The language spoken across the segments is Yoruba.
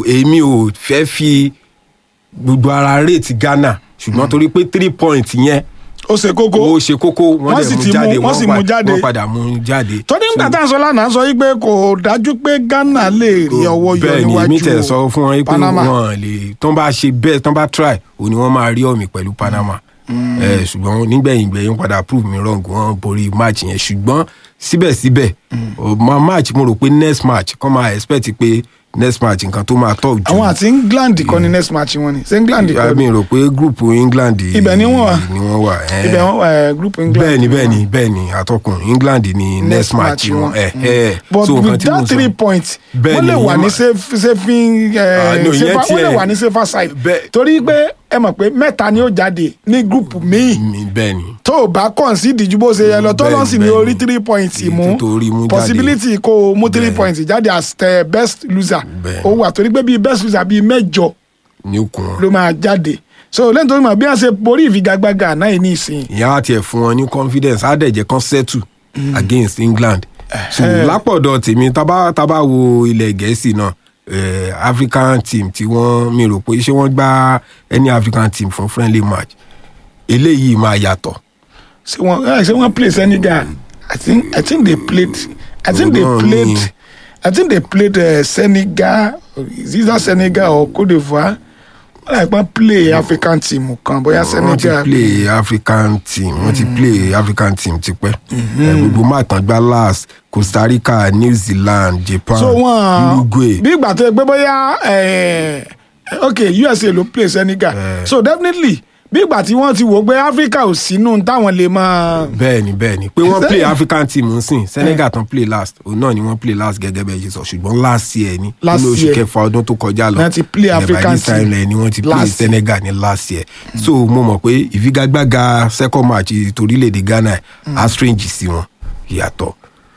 èmi ò fẹ́ fi gbogbo ara rate Ghana ṣùgbọ́n torí pé three points yẹn ó ṣe kókó ó ṣe kókó wọ́n Wọ́n dẹ̀ sì mú ti mú- jáde wọ́n sì pa- mú jáde. wọ́n padà mú jáde. tó ní So, nígbà tá à ń sọ lánàá sọ wípé kò dájú pé Ghana lè rí ọwọ́ yọ bẹ́ẹ̀ ni níwájú èmi tẹ̀ sọ fún wọn pé Panama. wọn lè tán bá ṣe bẹ́ẹ̀ tán bá try òun ni wọ́n máa rí ọ̀mì pẹ̀lú Panama Eh, ṣùgbọ́n nígbẹ̀yìn gbẹ̀yìn padà prove me wrong wọ́n borí match yẹn ṣùgbọ́n síbẹ̀síbẹ̀ o ma match mo rò pé next match kọ́ máa expect pé next match nǹkan tó máa tọ̀ jù àwọn àti England kọ́ ni next match wọn ni ṣé England kọ́ mi ni rò pé group England Ibẹ̀ ni wọ́n wà. ni wọ́n wà eh. ibẹ̀ wọn wà group England bẹ́ẹ̀ ni bẹ́ẹ̀ ni bẹ́ẹ̀ ni àtọkùn England ni next match wọn ẹ̀ ẹ̀ but so nǹkan with tí mo that sọ- three points Bẹ́ẹ̀ wọ́n lè ni, wà ìyẹn ní ma- safe- saving Ah, eh, no, ìyẹn safer- wọ́n lè tiẹ̀- wà ní safer side Bẹ́ẹ̀- torí pé ẹ mọ̀ pé mẹ́ta ni ó jáde ní group míì mi bẹ́ẹ̀ ni tó o bá concede ju bó ṣe yẹ lọ tó Bẹ́ẹ̀ni, lọ sí ní bẹ́ẹ̀ni. orí three points Èyí mú tó torí mú jáde. possibility kó o mú three Bẹ́ẹ̀ni. points jáde as the best loser Bẹ́ẹ̀ni. ó wà torí pé bíi best loser bíi mẹ́jọ ní okùn wọn. ló máa jáde so lẹ́yìn tó ń mọ̀ bí wọ́n ṣe borí ìfigagbága náà yìí ní ìsìn ìyá wa tiẹ̀ fún wọn ní confidence á dẹ̀ jẹ́ kán settle against England so lápọ̀dọ̀ tèmi tábà tábà wo ilẹ̀ gẹ̀ẹ́sì náà eh, African team tí wọ́n mi rò pé ṣé wọ́n gbá any African team fún friendly match eléyìí máa yàtọ̀ ṣé wọ́n ẹ, ṣé wọ́n play Senegal I think I think they played I think they Ọlọ́run played ni. I think they played uh, Senegal is either Senegal or Cote d'Ivoire wọ́n láì pọ́n play African team kan bóyá wọ́n ti Senegal play African team wọ́n ti play African team tipẹ́ Eh, gbogbo máa tán gbá last Costa Rica New Zealand Japan so wọn Uruguay bí ìgbà tó yẹ pé bóyá eh, ok USA ló play Senegal so definitely bí ìgbà tí wọ́n ti wò ó pé Africa ò sínú táwọn lè máa bẹ́ẹ̀ni bẹ́ẹ̀ni pé wọ́n play Sẹ́yìn. African team ń sìn Senegal tán play last òun náà ni wọ́n play last gẹ́gẹ́ bẹ́ẹ̀ ṣe sọ ṣùgbọ́n last year ni Last nínú oṣù year. kẹfà ọdún tó kọjá lọ Wọ́n ti play Eh, by African this time team lẹ ni wọ́n ti play last year. Senegal ní last year so mo mọ̀ pé ìfigagbága second match torílẹ̀-èdè Ghana á strange sí wọn yàtọ̀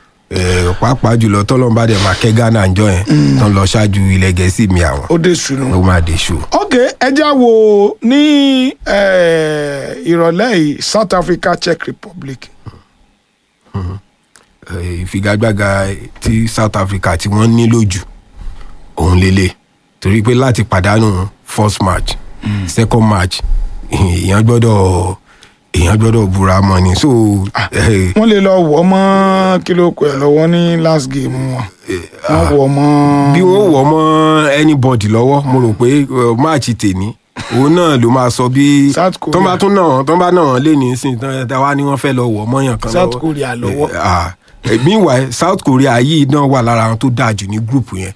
Eh, pàápàá jùlọ tọ́lọ́mbà dẹ̀ máa kẹ́ Ghana ń jọ yẹn tán lọ ṣáájú ilẹ̀ gẹ̀ẹ́sì mi àwọn ó dé sunu. ó máa dé ṣù. ok ẹja wo ní eh, ìrọ̀lẹ́ yìí South Africa Czech Republic Eh, ìfigagbága tí South Africa tí wọ́n ní lójú òun lélẹ̀ torí pé láti pàdánù first match second match èèyàn gbọ́dọ̀ èèyàn gbọ́dọ̀ búra mọ́ ni so eh, wọ́n lè lọ wọ̀ mọ́ kílókù ẹ̀ lọ́wọ́ ní last game wọn wọ́n wọ̀ mọ́ bí wọ́n wọ̀ mọ́ anybody lọ́wọ́ mo rò pé eh, match tèmi òun náà ló máa sọ bí South Korea. tó bá tún náà tó bá náà lé ní sìn tán tá wá ní wọ́n fẹ́ lọ wọ̀ mọ́yàn kan South lọ́wọ́. Korea lọ́wọ́. Eh, ah, eh, meanwhile South Korea yìí náà wà lára àwọn tó dáa jù ní gúrùpù yẹn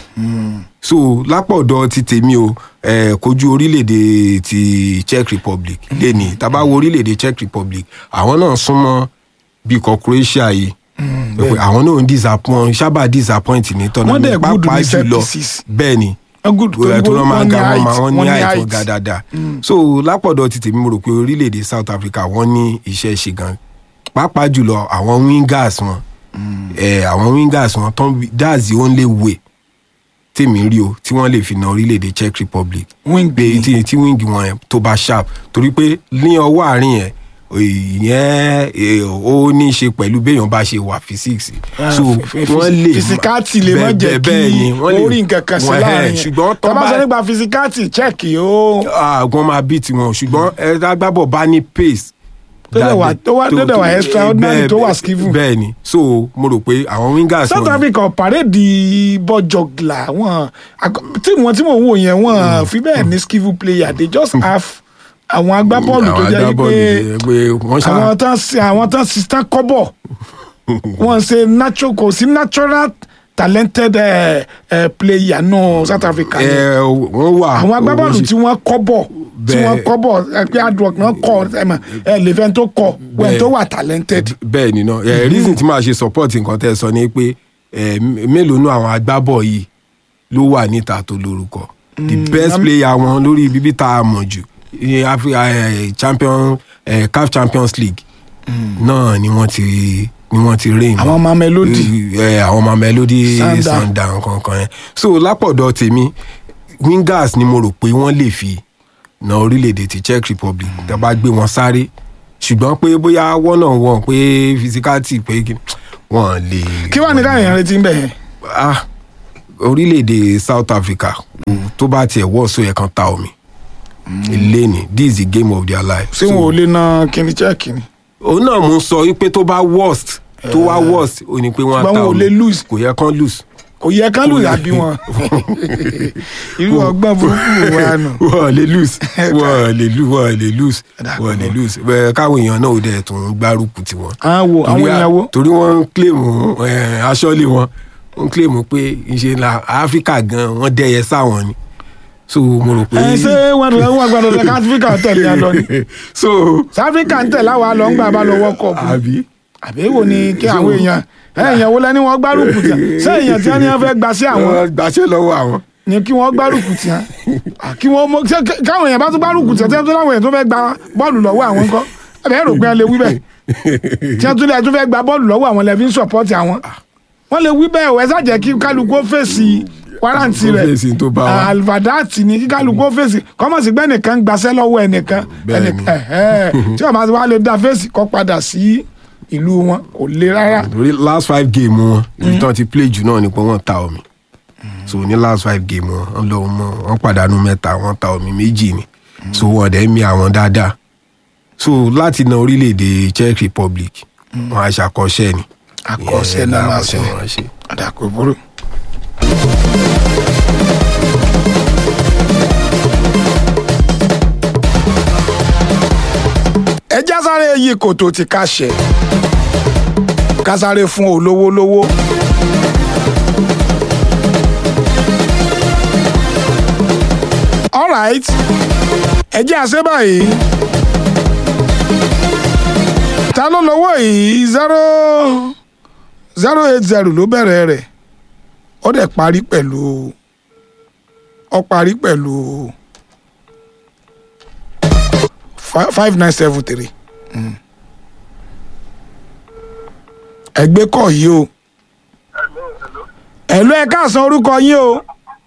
so lápọ̀dọ̀ ti tèmi o eh, kojú orílẹ̀-èdè ti Czech Republic lẹ́ni tàbá wo orílẹ̀-èdè Czech Republic àwọn náà súnmọ́ bí ikọ̀ Croatia yìí pé àwọn náà ń disappoint sábà disappoint ní tọ́nà Wọ́n dẹ̀ good pàápàá ní set jùlọ pieces. bẹ́ẹ̀ ni Wọ́n good tó torí tó máa wọ́n ga ní wọn máa height, wọ́n ní wọ́n ní àìtó height. ga dáadáa so lápọ̀dọ̀ ti tèmi mo rò pé orílẹ̀-èdè South Africa wọ́n ní iṣẹ́ ṣe gan pàápàá jùlọ àwọn wingers wọn eh, àwọn wingers wọn tán that's the only way tèmi rí o tí wọ́n lè fi na orílẹ̀-èdè Czech Republic Wing pé tí tí wing wọn yẹn tó bá sharp torí pé ní ọwọ́ àárín yẹn ìyẹn eh, ó ní í ṣe pẹ̀lú béèyàn bá ṣe wà physics so wọ́n lè fisikati lè má bẹ́ẹ̀- jẹ́ bẹ́ẹ̀ ni, kí wọ́n lè- orí nǹkan kan sí wọ́n- láàrin eh, ṣùgbọ́n tó tó bá bá sọ nípa fisikati Czech ó àgbọn máa bí tiwọn ṣùgbọ́n ẹ agbábọ̀ bá ní pace. Tó dẹ̀ wà- dáadé- tó wà- tó dẹ̀ wà extraordinary, bẹ́ẹ̀- tó wà skillful. bẹ́ẹ̀ ni so mo rò pé àwọn wingers South wọn- Africa pàrédì bọ́jọ̀gìlà wọn tí wọn tí mò ń wò yẹn wọn fi bẹ́ẹ̀ ní skillful player they just have àwọn agbábọ́ọ̀lù tó àwọn jẹ́ agbábọ́ọ̀lù pé tó jẹ́ pé wọ́n ṣá àwọn tán sí àwọn tán sí tán kọ́bọ̀ wọ́n ṣe natural kò sí natural talented uh, uh, player nù South Africa ni ẹ wọ́n wà àwọn agbábọ́ọ̀lù owó tí wọ́n kọ́bọ̀ tí Bẹ́ẹ̀. wọ́n kọ́bọ̀ ẹ pé hard work náà kọ́ ẹ mọ̀ ẹ lè fẹ́ tó kọ́ wẹ́n Bẹ́ẹ̀. tó wà talented. bẹ́ẹ̀ ni náà ẹ reason tí màá ṣe support nǹkan tẹ́ ẹ sọ ni pé ẹ mélòó nú àwọn agbábọ̀ yìí ló wà níta tó lórúkọ the best player wọn lórí bíbí tá a mọ̀ jù ìyẹn Afri- eh, champion eh, CAF Champions League náà ni wọ́n ti ni wọ́n ti reign àwọn ọmọ Melody ẹ àwọn ọmọ Melody Sundown. Sundown kankan yẹn so lápọ̀dọ̀ tèmi wingers ni mo rò pé wọ́n lè fi na orílẹ̀-èdè ti Czech Republic tó bá gbé wọn sáré ṣùgbọ́n pé bóyá wọ́n náà wọ̀n pé physicality pé kí- wọ́n lè. kí wàá ní káyọ̀ yẹn retí ń bẹ̀ yẹn. ah orílẹ̀-èdè south africa tó bá tiẹ̀ wọ́ sọ yẹ kan ta omi ilé ni this is the game of their life. ṣé wọn ò lè na kíni chẹ́ẹ̀kì ni. òun náà mú sọ wípé tó bá worst tó wá worst ó ní pé wọ́n á Ṣùgbọ́n ta wọn ò omi lè lose. kò yẹ kán lose. kò yẹ kán lù yàbí wọn irú ọgbọ́n burúkú wa nù. wọ́n lè lose wọ́n lè lose wọ́n lè lose wọ́n lè lose bẹ́ẹ̀ káwọn èèyàn náà ò dẹ̀ tún gbárùkù tiwọn. àwọn wo àwọn Torí a- èèyàn wo. torí wọ́n ń kílèmù aṣọ́lé wọn wọ́n ń kílèmù pé ìṣe la áfíríkà gan wọ́n dẹ́yẹ sáwọn ni so mo rò pé. ẹ ṣé wọn lọ wọn gbọ́dọ̀ lọ káfíríkà tẹ̀lé a lọ ni so sáfíríkà ń tẹ̀lé àwa lọ ń gbà bá lọ wọ́kọ̀ bù àbí àbí èwo ni kí àwọn èèyàn èèyàn wo lẹni wọn gbárùkù tì ṣé èèyàn tí wọn ní wọn fẹ́ gbà sí àwọn wọ́n gbàṣẹ́ lọ́wọ́ àwọn. ni kí wọ́n gbárùkù tì hàn kí wọ́n mọ ṣé ká- káwọn èèyàn bá tún gbárùkù tì hàn tí wọ́n tún láwọn èèyàn tó fẹ́ gba bọ́ọ̀lù lọ́wọ́ àwọn ńkọ́ ẹ̀bẹ̀ rò pé ẹ lè wí bẹ́ẹ̀ tí wọ́n tún lè tún fẹ́ gba bọ́ọ̀lù lọ́wọ́ àwọn lẹ́bí ń sọ̀pọ́tì àwọn wọ́n lè wí bẹ́ẹ̀ ẹ̀ ṣàjẹ́ kí kálukú ó fèsì wárántì Kó rẹ̀ fèsì tó bá wa. alvadati ni kí kálukú ó fèsì kọ́mọ̀sí gbẹ́ nìkan gbaṣẹ́ lọ́wọ́ ẹnìkan Bẹ́ẹ̀ni. ẹnìkan ẹ̀hẹ́. tí wọ́n bá ti wá lè dá fèsì kọ́ padà sí ìlú wọn kò le rárá torí last five game wọn ibi tí wọ́n ti play jù náà ni pé wọ́n ta omi so ní last five game wọn wọ́n lọ mọ wọ́n pàdánù mẹ́ta wọ́n ta omi méjì ni so wọ́n dẹ̀ mi àwọn dáadáa so láti na orílẹ̀-èdè Czech Republic wọ́n á ṣàkọsẹ́ ni àkọsẹ́ Ìyẹn náà máa àkọsẹ́ ṣe wọn á ṣe. àdàkọ burú. ẹ já sáré yí kòtò tí ká ṣe ká sáré fún olówó lówó. alright ẹ jẹ́ àṣẹ báyìí ta ló lọ́wọ́ yìí zero zero eight zero ló bẹ̀rẹ̀ rẹ̀ ó dẹ̀ parí pẹ̀lú ó parí pẹ̀lú fi- five nine seven three ẹgbẹ́ kọ̀ yìí o ẹ̀lú ẹ̀ káàsán orúkọ yín o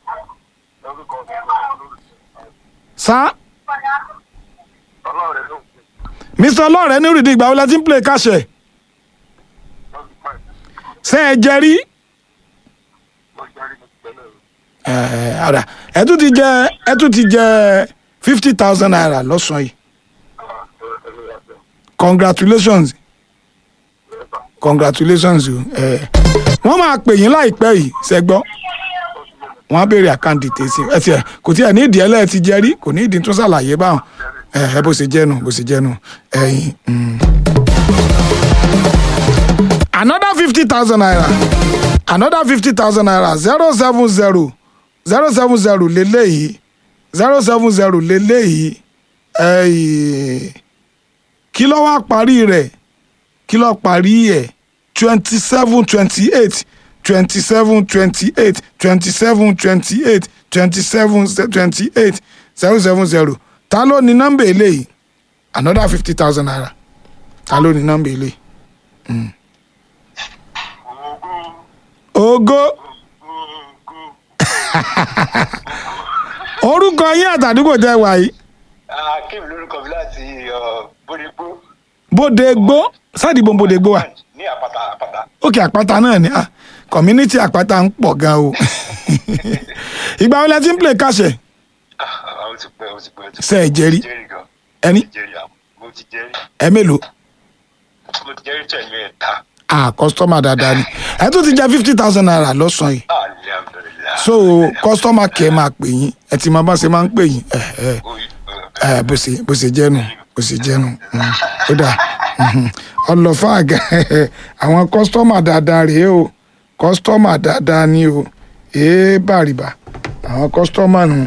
sá mr ọlọ́rẹ̀ ní rìdí ìgbà wo la ti ń play káṣẹ̀ ṣé ẹ jẹ rí ẹ ara ẹ tún ti jẹ ẹ tún ti jẹ fifty thousand naira lọ́sàn-án yìí congratulations congratulations o ẹ wọ́n máa pè yín láìpẹ́ yìí ṣẹ́gbọ́ wọ́n á béèrè àkáǹtì tèsí ẹ tiẹ̀ kò tiẹ̀ ní ìdí ẹlẹ́ẹ̀ ti jẹ rí kò ní ìdí tó ṣàlàyé báwọn ẹ ẹ bó ṣe jẹ́nu bó ṣe jẹ́nu ẹ̀yìn. mm. another fifty thousand naira another fifty thousand naira zero seven zero zero seven zero lélẹ́yìí zero seven zero lélẹ́yìí ẹ̀yìn kí ló wá parí rẹ̀ kí ló parí ẹ̀ twenty seven twenty eight twenty seven twenty eight twenty seven twenty eight twenty seven twenty eight zero seven zero ta ló ní nọ́mbà eléyìí another fifty thousand naira ta ló ní nọ́mbà eléyìí. Mm. ogo orúkọ yín àtàdúgbò tẹ wà yìí akim lórúkọ mi láti bódégbó bóde gbó sáàdì bó bóde gbó wa ní àpáta àpáta òkè àpáta náà ni ah, community àpáta ń pọ̀ gan o ìgbà wo la ti ń play káṣẹ̀ Ah, ó ti pẹ́ ó ti pẹ́ ó ti pẹ́. ṣe ẹ jẹ́rí jẹ́rìí gan ẹni mo ti jẹ́rìí àwọn mo ti jẹ́rìí ẹ mélòó mo ti jẹ́rìí tẹ̀ ní ẹ̀ta ah customer dáadáa ni ẹ tún ti jẹ fifty thousand naira lọ́sàn-án yìí alhamdulilayi. so customer care máa pè yín ẹ ti máa bá ṣe máa ń pè yín ẹ ẹ ẹ bó ṣe bó ṣe jẹ́nu bó ṣe jẹ́nu mm, ó dà mhm. ọlọ́fà àga àwọn customer dáadáa rèé o customer dáadáa ni o èé bàrìbà àwọn customer nù.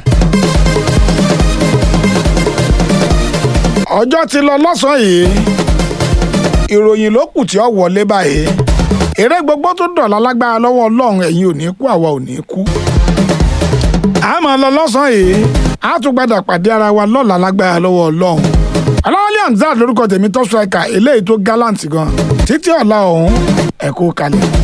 ọjọ́ ti lọ lọ́sàn-án yìí ìròyìn ló kù tí ó wọlé báyìí eré gbogbo tó dọ̀la lágbára lọ́wọ́ ọlọ́run ẹ̀yin ò ní kú àwa ò ní kú a máa lọ lọ́sàn-án yìí a tún padà pàdé ara wa lọ́la lágbára lọ́wọ́ ọlọ́run ọlọ́wọ́lẹ́ hamzat lórúkọ tèmi tó striker eléyìí tó gallant gan títí ọ̀la ọ̀hún ẹ̀kú kalẹ̀.